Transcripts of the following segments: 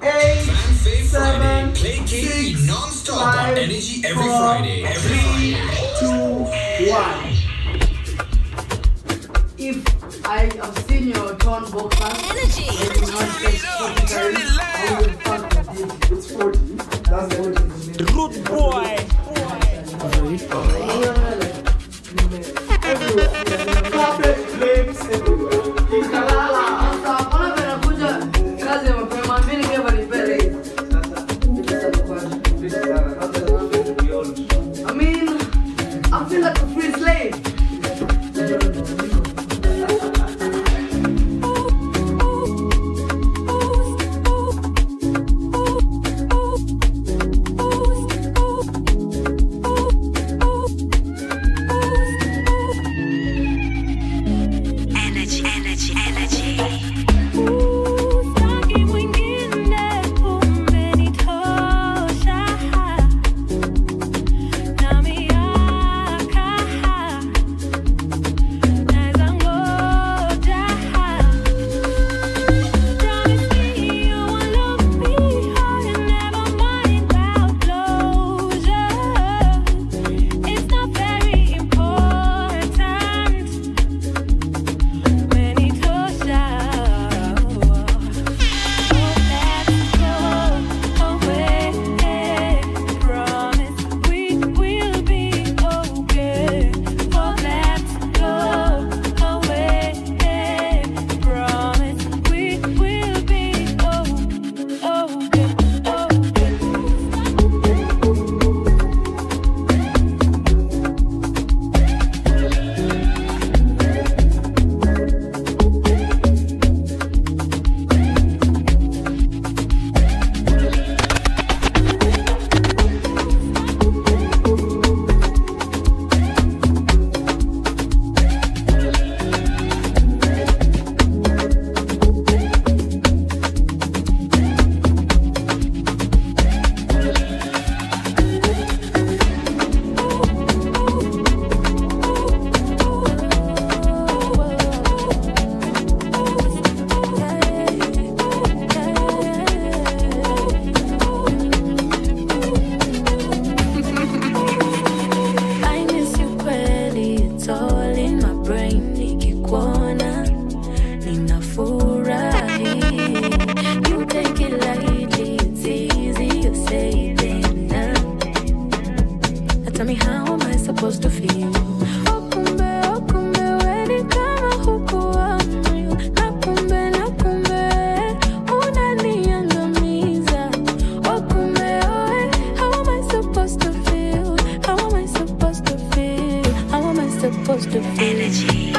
eight, Fan Fave seven, Friday. Play KE six, non-stop on five, Energy every four, Friday. Every three, Friday. two, one. If I have seen your torn boxers, Energy. and you want to take Turn it I will fuck with it. It's 40. That's the only Rude boy. I mean, I feel like a free slave. Energy, energy, energy. Usitaki mwingine umenitosha na miaka naweza ngoja Promise me you will love me hard and never mind about closure It's not very important Umenitosha I miss you kweli, it's all in my brain. Nikikuona ninafurahi. You take it lightly, it's easy, you say it now. Now tell me how am I supposed to feel? Oh kumbe, oh kumbe, we ni kama hukuwa moyo. Na kumbe, na kumbe, unaniangamiza. Oh kumbe, oh eh, how am I supposed to feel? How am I supposed to feel? How am I supposed to feel? Energy.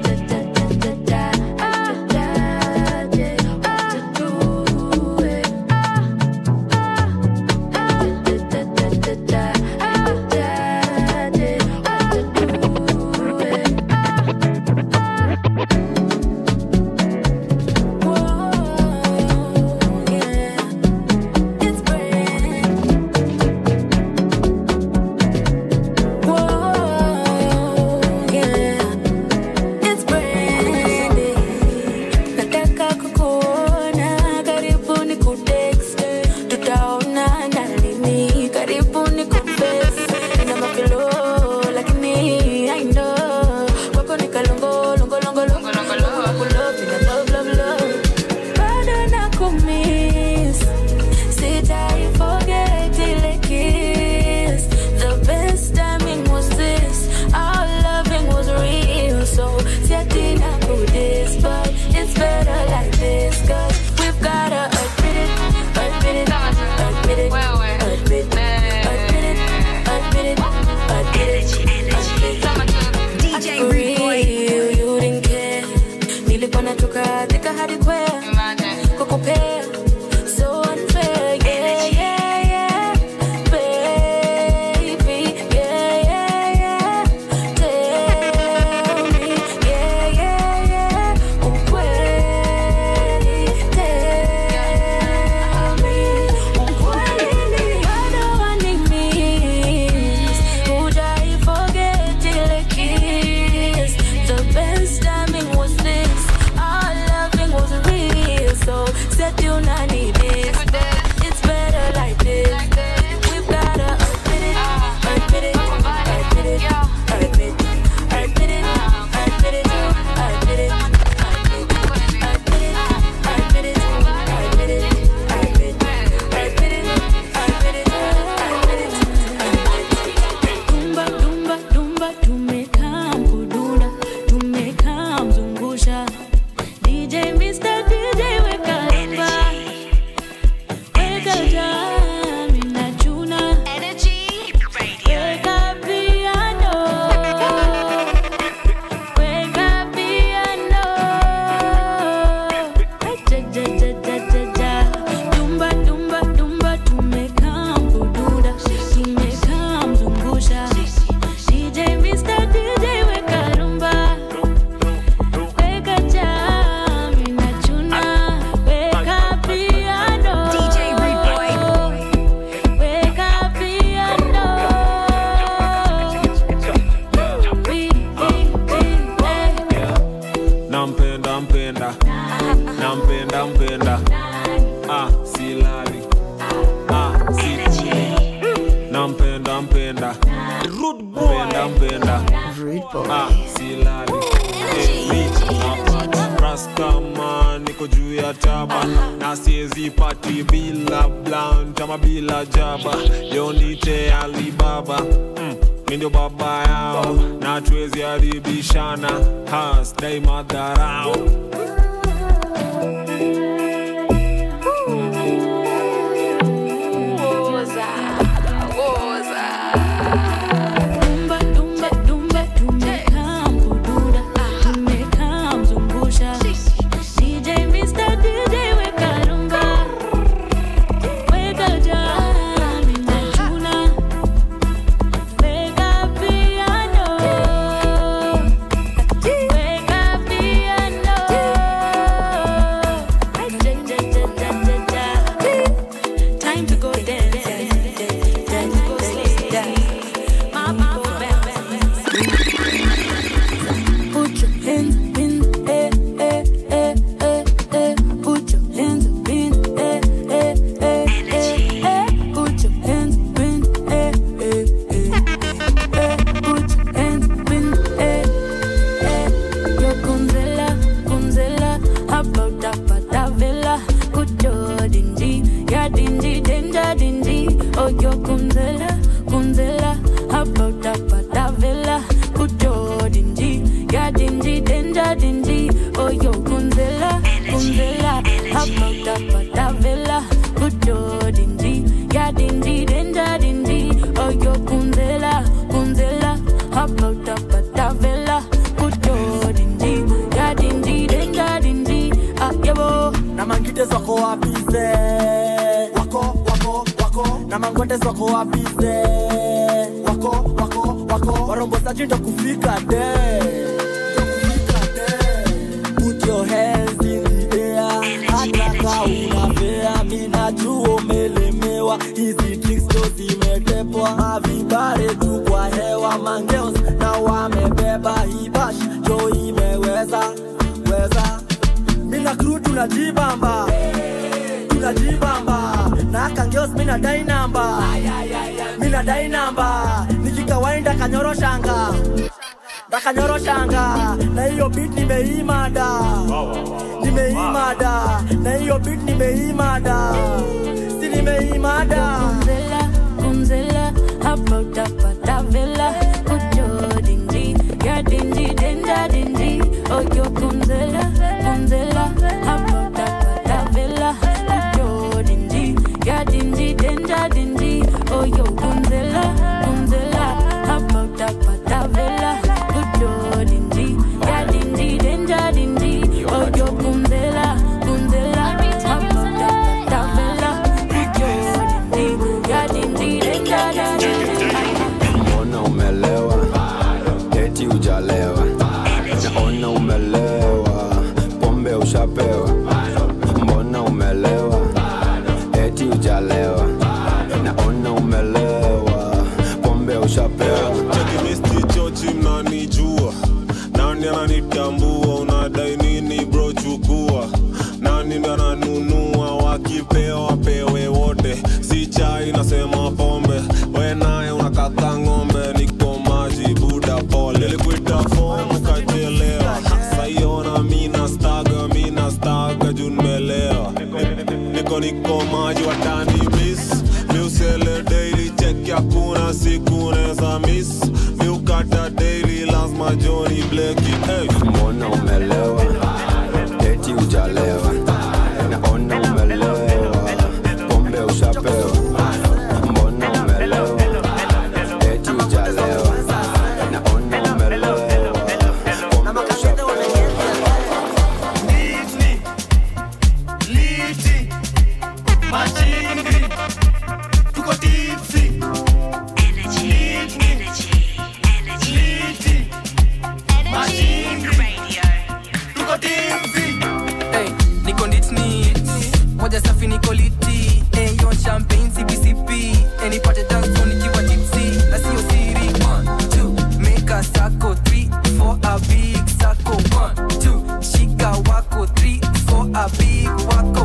Nataka kukuona karibu ni kutext tutaonana lini karibu ni confess nina mapelo lakini I know kwako ni kalongo longo longo longo longo longo kulopi na love love love bado nakumiss sitai forget ile kiss the best timing was this our loving was real so siati nakudis but it's better like this cause we've gotta admit it admit it admit it admit it admit it admit it admit it DJ Rude Boy. you didn't care nilikuwa natoka thika hadi kwea kukupea nampenda ah, silali ah, sikuli nampenda mpenda mpenda mpenda ah, silali Eh, mi napata ras kama niko juu ya taba na siezi pati bila blunt ama bila jaba yonite alibaba mm. mi ndio baba yao na tuwezi haribishana hasdai madharau Woza, woza. Dumba, dumba, dumba, tumekaa mkududa, tumekaa mzungusha. DJ Mr. DJ weka rumba, weka jam, inachuna. Weka piano, weka piano. Ja, ja, ja, ja, ja, ja. Time to go dance, time to go slay. Mama, go bounce. Put your hands up in the air, air, air, air, air. Put your hands up in the air, air, air, air, air. Put your hands up in the air, air, air, air. Put your hands up in the air, air. Yo, Gonzela, Gonzela, about that patavela. Good yo, dingy, yeah, dingy, danger, dingy. Oh, yo, Gonzela, Gonzela, about that patavela. Good yo, dingy, yeah, dingy, danger, dingy. Oh, yo, Gonzela, Gonzela, about that patavela. Good yo, dingy, yeah, dingy, danger, dingy. Oh, yo, Gonzela, Gonzela, about that patavela. Good yo, dingy, yeah, dingy, danger, dingy. Ah, yeah, bo. na mangites wako wapize wako wako wako na mangotes wako wapize wako wako wako warombosaji ndo kufika de Ndo kufika de. Put your hands in the air hata ka unavea minajua umelemewa hizi tricks ndo zimetepwa mavibare tu kwa hewa mangeos na wamebeba hibash jo imeweza weza mina kru tunajibamba tunajibamba na kangeos mina dai namba mina dai namba nikikawaida kanyoroshanga ndakanyoroshanga na hiyo bit nimeimada nimeimada na hiyo bit nimeimada si nimeimada Gonzela, Gonzela, about that patavela. Good yo, dingy, yeah, dingy, danger, dingy. Oh, yo, Gonzela, Gonzela, about that patavela. Good yo, dingy, yeah, dingy, danger, dingy. Oh, yo, Gonzela, Gonzela, about that patavela. Good yo, dingy, yeah, dingy, danger, dingy. Oh, yo, Gonzela, Gonzela, about that patavela. Good yo, dingy, yeah, dingy, danger, dingy. mbona umelewa eti ujalewa naona umelewa pombe ushapewa mbona umelewa eti ujalewa naona umelewa pombe ushapewa chekimisti chochi mnanijua nani ananitambua unadai nini bro chukua nani ndo ananunua wakipewa pewe wote si chai nasema pombe we naye unakata ng'ombe niko maji buda pole nilikuita fomu kachelewa saiona mina staga mina staga juu nimelewa niko niko maji watani miss miusele daily check hakuna siku neza miss miukata daily lazima joni bleki hey. mbona umelewa eti ujalewa naona umelewa pombe ushapewa mbona umelewa eti ujalewa naona umelewa pombe ushapewa Energy, energy, energy. Energy radio. Hey, niko nitni moja safi niko liti hey, yo champagne cbcp hey, nipate dance floor nikiwa tipsy na sio siri one two make a sako three for a big sako one two shika wako three for a big wako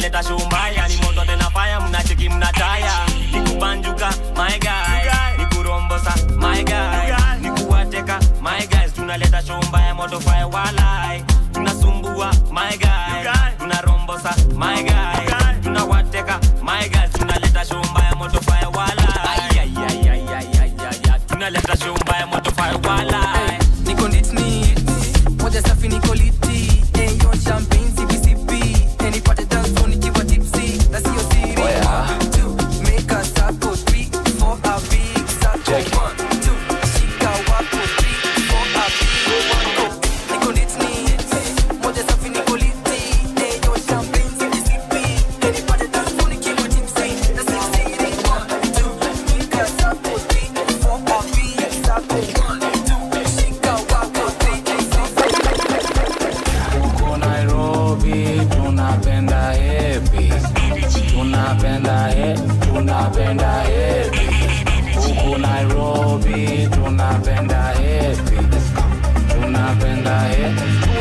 tunaleta shumbaya ni moto tena faya mnacheki mnataya nikubanjuka my guy nikurombosa my guy nikuwateka my guys tunaleta shumbaya moto fire walai tunasumbua my guy tunarombosa my guy tunawateka my guys tunaleta shumbaya moto fire walai Ay, ay, ay, ay, ay, ay, ay, ay. tunaleta shumbaya moto fire walai niko nditni moja safi niko liti eyo champagne cbcp enipate danso nikiwa tipsi na sio siri One, two, make a circle, three, four, a big circle. One, two, shika wako, three, four, a big one, go. Niko nditni, moja safi niko liti, eyo champagne CBCP, enipate danso nikiwa tipsy, na sio siri. One, two, make a circle, three, four, a big circle. One, two, shika wako, three, four, Huko Nairobi tunapenda hepi, tunapenda he, tunapenda hepi. Huko Nairobi tunapenda hepi, tunapenda he,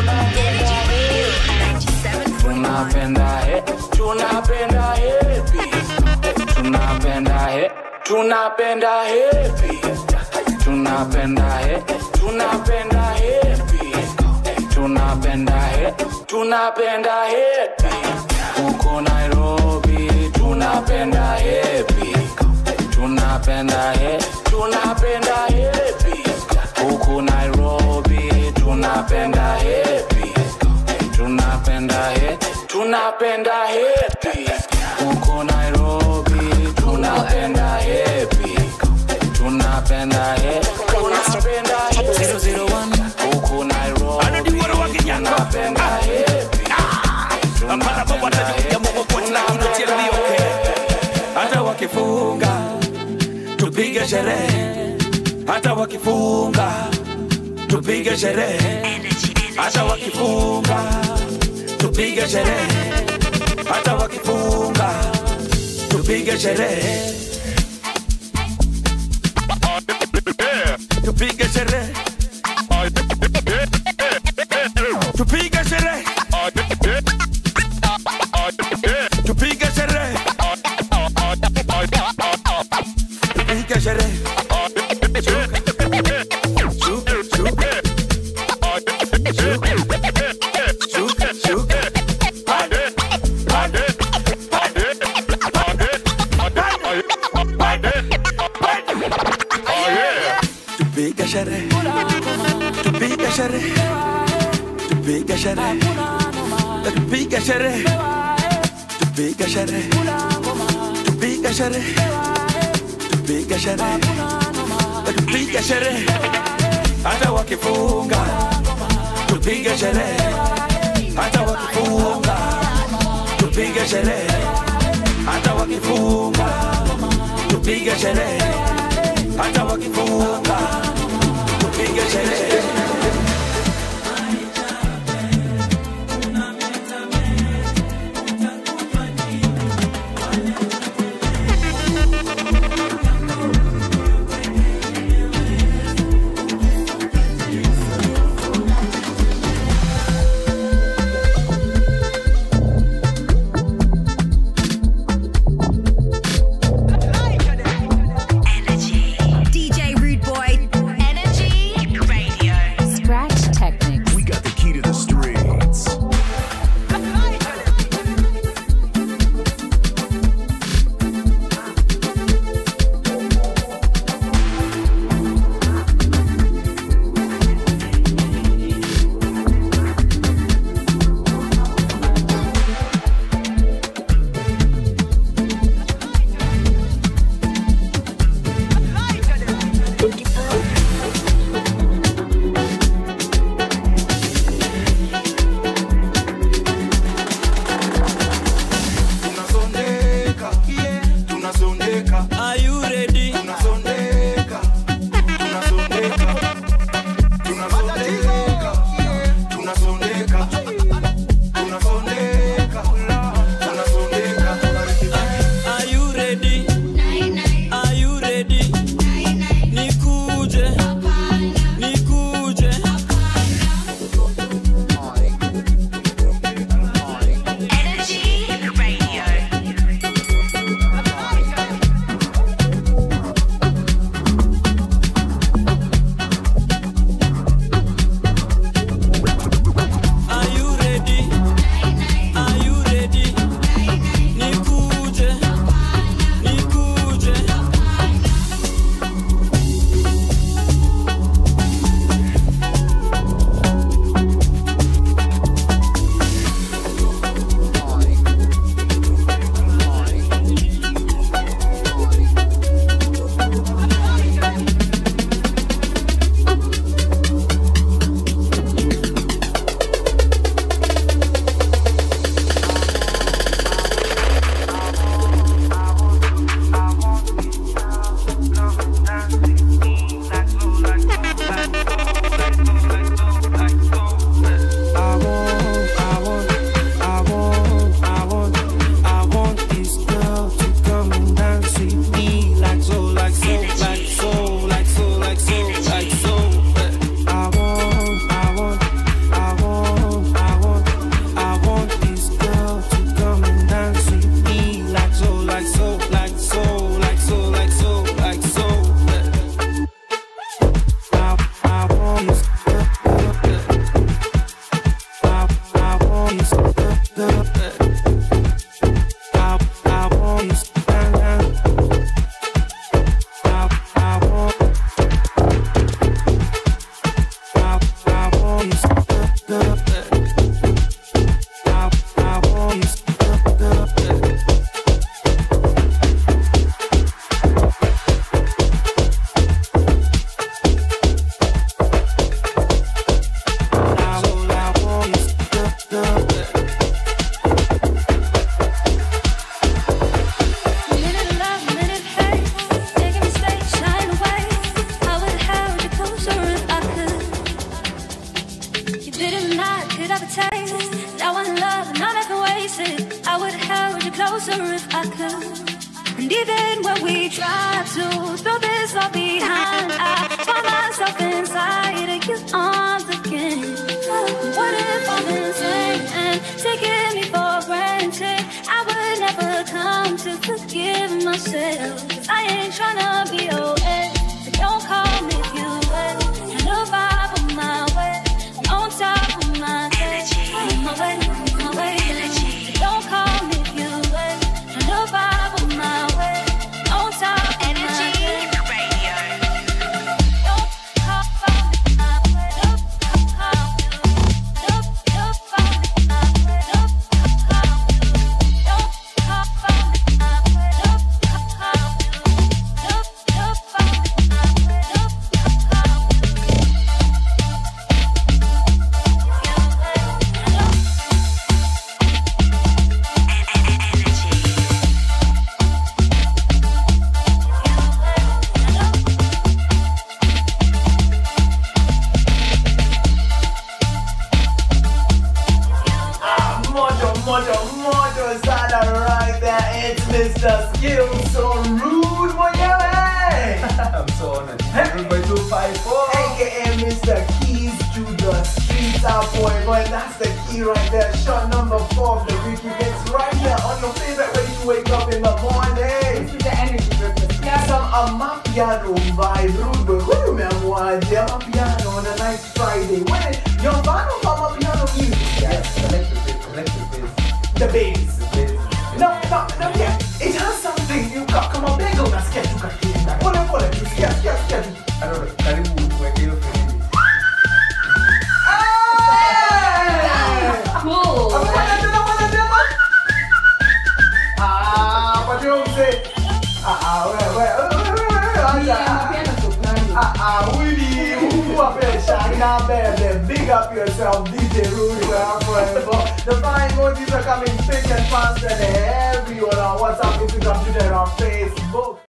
tunapenda he, tunapenda hepi, tunapenda he, tunapenda hepi, tunapenda he, tunapenda hepi tunapenda he, tunapenda hepi huko Nairobi, tunapenda hepi, tunapenda he, tunapenda hepi huko Nairobi, tunapenda hepi, tunapenda he, tunapenda hepi huko Nairobi, tunapenda hepi, tunapenda he, tunapenda hepi huko Nairobi, tunapenda hepi, tunapenda hepi, hata wakifunga tupige sherehe hata wakifunga tupige sherehe hata wakifunga tupige sherehe hata wakifunga tupige sherehe tupige sherehe tupige sherehe tupige sherehe tupige sherehe Shuka, shuka, shuka, shuka, shuka. Pande, pande, pande, pande, pande, pande, pande. Tupige sherehe tupige sherehe tupige sherehe tupige sherehe tupige sherehe tupige sherehe tupige sherehe tupige sherehe hata wakifunga tupige sherehe hata wakifunga tupige sherehe hata wakifunga tupige sherehe hata wakifunga tupige sherehe DJ Rude Boy. Energy Radio. decide to throw this all behind, I find myself inside of your arms again. What if I'm insane and taking me for granted? I would never come to forgive myself. 'Cause I ain't tryna be your ex. So don't call me if you wet. And the vibe on my way. On top of my head. On my way, on my way. So don't call me if you wet. And the vibe on my way. On top of my head. Don't call me my way. Don't call me. Don't don't call me my way. Don't call me. Don't call me my way. Don't call me. Don't don't call me my way. Don't call me. Mojo, mojo, mojo sana right there. It's Mr. Skills so rude mwenyewe. I'm so honored. Rude by 254. AKA Mr. Keys to the streets out boy. Boy, that's the key right there. Shot number four of the week. It's right here on your favorite way to wake up in the morning. This is the energy breakfast. Yeah, some Amapiano vibe. Rude boy, huyu umeamuaje? Amapiano on a nice Friday. When you're a fan of Amapiano music? Yes, selective bit, selective bit. The bass. No, no, no, yeah. It has something. You got kama bega unasikia tu kakienda. Pole pole tu, sikia, sikia, sikia tu. I don't know, karibu uweke hiyo filimbi. Cool. Afanya tena, afanya tena. Ah, patia huyo mzee. Ah, ah, wewe, wewe, wewe, wewe, wewe, acha. Ah, ah, Willy, who up here, Shina Baby, big up yourself, DJ Rudy, forever. The fine emojis are coming thick and fast and everywhere on WhatsApp, Instagram, Twitter, and on Facebook.